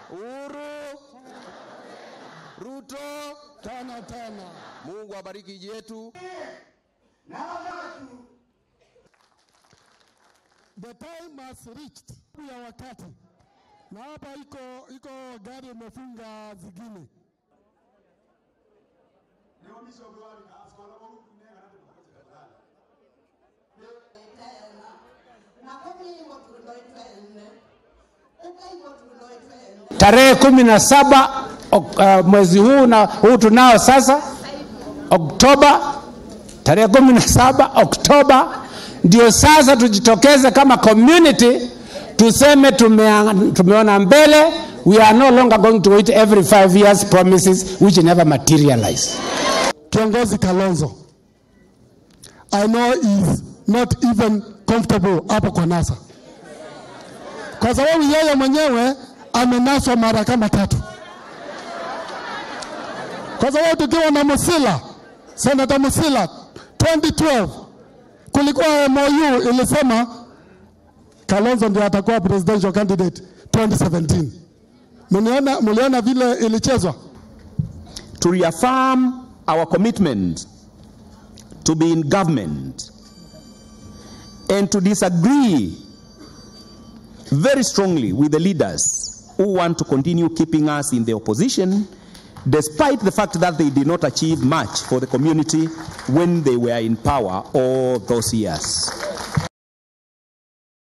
Uhuru, Ruto. tena tena. Mungu abariki nchi yetu. The time has reached ya wakati, na hapa iko iko gari imefunga zingine. tarehe kumi na saba ok- uh, mwezi huu na huu tunao sasa Oktoba, tarehe kumi na saba Oktoba ndio sasa tujitokeze kama community tuseme tumea, tumeona mbele. We are no longer going to wait every five years promises which never materialize. Kiongozi Kalonzo, I know is not even comfortable hapo kwa NASA, kwa sababu yeye mwenyewe amenaswa mara kama tatu, kwa sababu tukiwa na Musila, Senator Musila 2012 kulikuwa MOU ilisema Kalonzo ndio atakuwa presidential candidate 2017. Mliona, mliona vile ilichezwa? to reaffirm our commitment to be in government and to disagree very strongly with the leaders who want to continue keeping us in the opposition despite the fact that they did not achieve much for the community when they were in power all those years.